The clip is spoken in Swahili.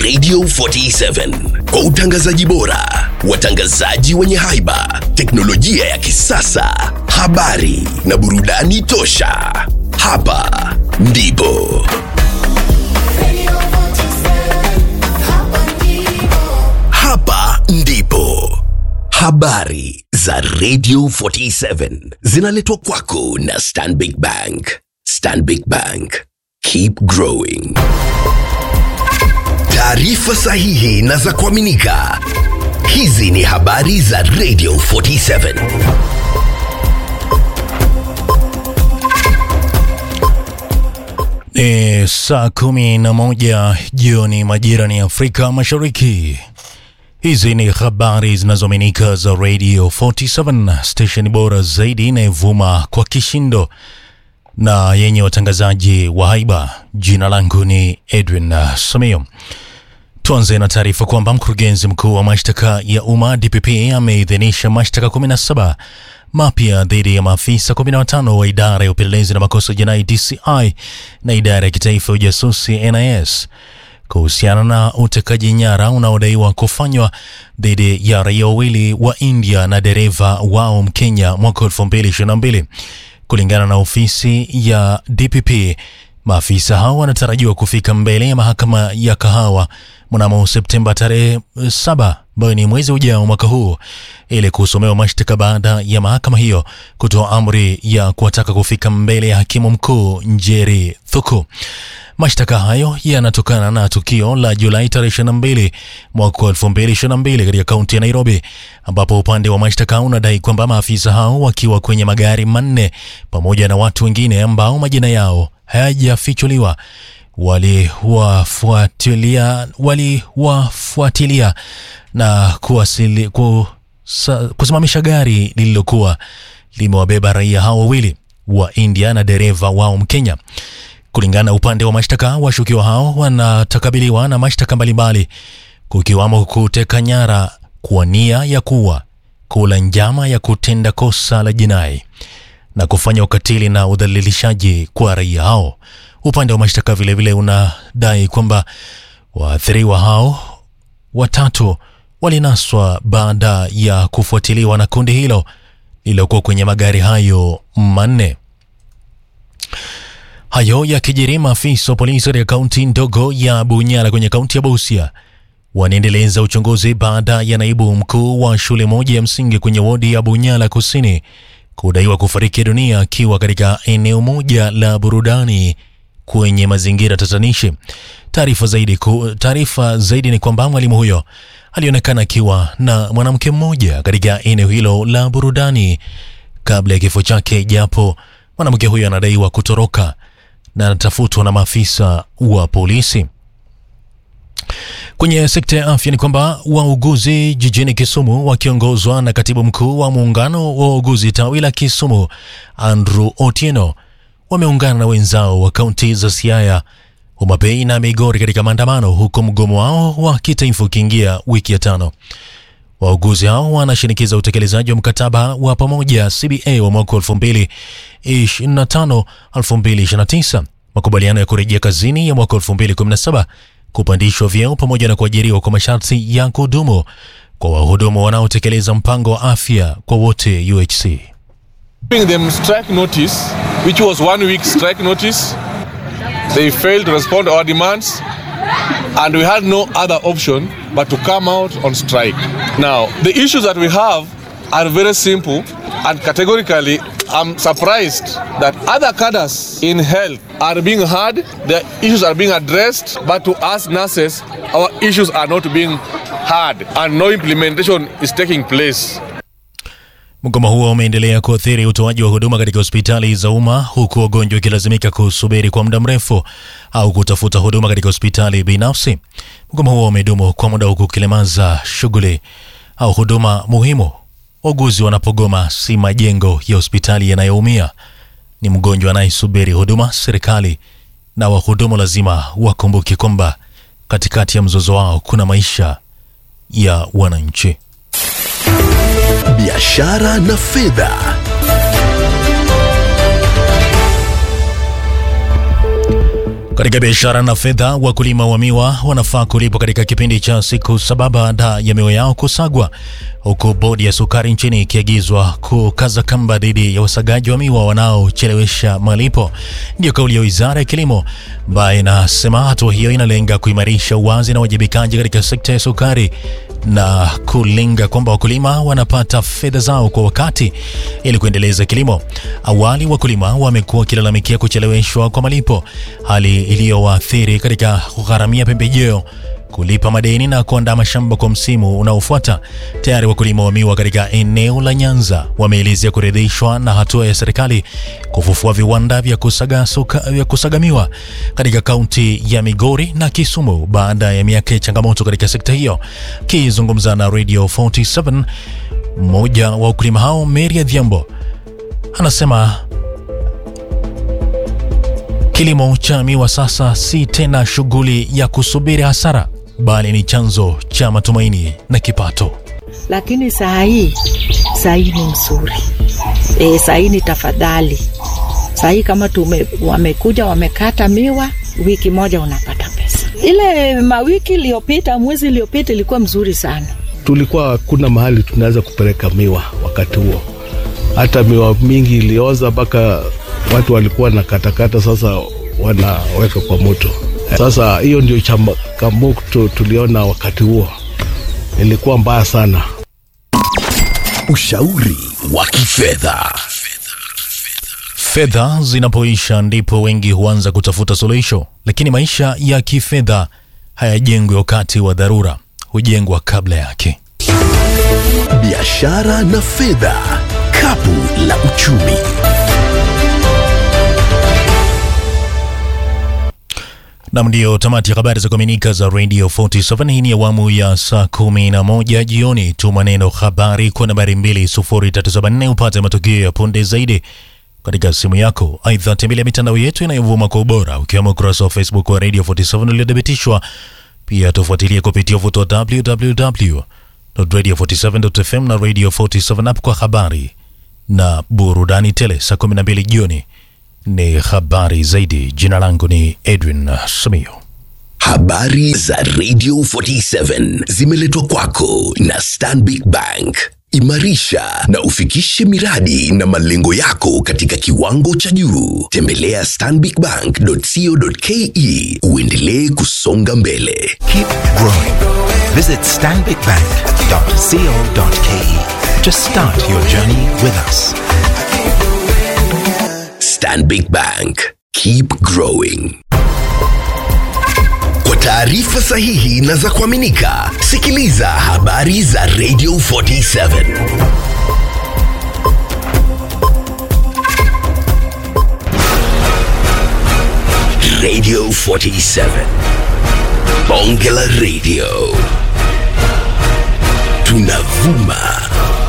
Radio 47 kwa utangazaji bora, watangazaji wenye haiba, teknolojia ya kisasa, habari na burudani tosha. Hapa ndipo hapa ndipo habari za Radio 47 zinaletwa kwako na Stanbic Bank. Stanbic Bank, keep growing. Taarifa sahihi na za kuaminika. Hizi ni habari za Radio 47. Ni saa kumi na moja jioni majira ni Afrika Mashariki. Hizi ni habari zinazoaminika za Radio 47, station bora zaidi inayovuma kwa kishindo na yenye watangazaji wa haiba. Jina langu ni Edwin uh, Samio. Tuanze na taarifa kwamba mkurugenzi mkuu wa mashtaka ya umma DPP ameidhinisha mashtaka 17 mapya dhidi ya maafisa 15 wa idara ya upelelezi na makosa ya jinai DCI na idara ya kitaifa ya ujasusi NIS kuhusiana na utekaji nyara unaodaiwa kufanywa dhidi ya raia wawili wa India na dereva wao Mkenya mwaka 2022. Kulingana na ofisi ya DPP, maafisa hao wanatarajiwa kufika mbele ya mahakama ya Kahawa mnamo Septemba tarehe 7 ambayo ni mwezi ujao mwaka huu ili kusomewa mashtaka baada ya mahakama hiyo kutoa amri ya kuwataka kufika mbele ya hakimu mkuu Njeri Thuku. Mashtaka hayo yanatokana na tukio la Julai tarehe 22 mwaka 2022 katika kaunti ya Nairobi, ambapo upande wa mashtaka unadai kwamba maafisa hao wakiwa kwenye magari manne pamoja na watu wengine ambao majina yao hayajafichuliwa waliwafuatilia waliwafuatilia na kuwasili, kusa, kusimamisha gari lililokuwa limewabeba raia hao wawili wa India na dereva wao Mkenya. Kulingana na upande wa mashtaka, washukiwa hao wanatakabiliwa na mashtaka mbalimbali kukiwamo kuteka nyara kwa nia ya kuwa, kula njama ya kutenda kosa la jinai na kufanya ukatili na udhalilishaji kwa raia hao. Upande wa mashtaka vilevile unadai kwamba waathiriwa hao watatu walinaswa baada ya kufuatiliwa na kundi hilo lililokuwa kwenye magari hayo manne. Hayo yakijiri, maafisa wa polisi katika kaunti ndogo ya Bunyala kwenye kaunti ya Busia wanaendeleza uchunguzi baada ya naibu mkuu wa shule moja ya msingi kwenye wodi ya Bunyala Kusini kudaiwa kufariki dunia akiwa katika eneo moja la burudani kwenye mazingira tatanishi. Taarifa zaidi, taarifa zaidi ni kwamba mwalimu huyo alionekana akiwa na mwanamke mmoja katika eneo hilo la burudani kabla ya kifo chake, japo mwanamke huyo anadaiwa kutoroka na anatafutwa na maafisa wa polisi. Kwenye sekta ya afya ni kwamba wauguzi jijini Kisumu wakiongozwa na katibu mkuu wa muungano wa wauguzi tawi la Kisumu Andrew Otieno wameungana na wenzao wa kaunti za Siaya, Homa Bay na Migori katika maandamano, huku mgomo wao wa kitaifa ukiingia wiki ya tano. Wauguzi hao wanashinikiza utekelezaji wa mkataba wa pamoja CBA wa mwaka 2025 2029, makubaliano ya kurejea kazini ya mwaka 2017, kupandishwa vyeo pamoja na kuajiriwa kwa masharti ya kudumu kwa wahudumu wanaotekeleza mpango wa afya kwa wote UHC. Giving them strike notice, which was one week strike notice. They failed to respond to our demands, and we had no other option but to come out on strike. Now, the issues that we have are very simple, and categorically, I'm surprised that other cadres in health are being heard, their issues are being addressed, but to us nurses, our issues are not being heard, and no implementation is taking place. Mgomo huo umeendelea kuathiri utoaji wa huduma katika hospitali za umma huku wagonjwa wakilazimika kusubiri kwa muda mrefu au kutafuta huduma katika hospitali binafsi. Mgomo huo umedumu kwa muda huku ukilemaza shughuli au huduma muhimu. Wauguzi wanapogoma, si majengo ya hospitali yanayoumia, ni mgonjwa anayesubiri huduma. Serikali na wahudumu lazima wakumbuke kwamba katikati ya mzozo wao kuna maisha ya wananchi. biashara na fedha. Katika biashara na fedha, wakulima wa miwa wanafaa kulipwa katika kipindi cha siku saba baada ya miwa yao kusagwa, huku bodi ya sukari nchini ikiagizwa kukaza kamba dhidi ya wasagaji wa miwa wanaochelewesha malipo. Ndiyo kauli ya wizara ya kilimo ambayo inasema hatua hiyo inalenga kuimarisha uwazi na uwajibikaji katika sekta ya sukari na kulenga kwamba wakulima wanapata fedha zao kwa wakati ili kuendeleza kilimo. Awali wakulima wamekuwa wakilalamikia kucheleweshwa kwa malipo, hali iliyowaathiri katika kugharamia pembejeo kulipa madeni na kuandaa mashamba kwa msimu unaofuata. Tayari wakulima wa miwa katika eneo la Nyanza wameelezea kuridhishwa na hatua ya serikali kufufua viwanda vya kusaga, suka, vya kusaga miwa katika kaunti ya Migori na Kisumu baada ya miaka ya changamoto katika sekta hiyo. Akizungumza na Radio 47, mmoja wa wakulima hao Mary Adhiambo anasema kilimo cha miwa sasa si tena shughuli ya kusubiri hasara bali ni chanzo cha matumaini na kipato. lakini saa hii saa hii ni mzuri e, saa hii ni tafadhali. Saa hii kama tume, wamekuja wamekata miwa, wiki moja unapata pesa. Ile mawiki iliyopita, mwezi iliyopita ilikuwa mzuri sana. tulikuwa hakuna mahali tunaweza kupeleka miwa wakati huo. Hata miwa mingi ilioza mpaka watu walikuwa na katakata, sasa wanaweka kwa moto. Sasa hiyo ndio changamoto tuliona wakati huo, ilikuwa mbaya sana. Ushauri wa kifedha. Fedha zinapoisha ndipo wengi huanza kutafuta suluhisho, lakini maisha ya kifedha hayajengwi wakati wa dharura, hujengwa kabla yake. Biashara na fedha. Kapu la uchumi. Nam, ndiyo tamati ya habari za kuaminika za Radio 47. Hii ni awamu ya saa kumi na moja jioni. Tuma neno habari kwa nambari 20374 upate matukio ya punde zaidi katika simu yako. Aidha, tembelea mitandao yetu inayovuma kwa ubora ukiwemo ukurasa wa Facebook wa Radio 47 uliothibitishwa. Pia tufuatilie kupitia uvuto wa www.radio47.fm na Radio 47 app kwa habari na burudani tele. Saa 12 jioni ni habari zaidi. Jina langu ni Edwin Samio. Habari za Radio 47 zimeletwa kwako na Stanbic Bank. Imarisha na ufikishe miradi na malengo yako katika kiwango cha juu. Tembelea stanbicbank.co.ke uendelee kusonga mbele. Keep growing. Visit stanbicbank.co.ke to start your journey with us. Stanbic Bank. Keep growing. Kwa taarifa sahihi na za kuaminika, sikiliza habari za Radio 47. Radio 47. Bonge la Radio. Tunavuma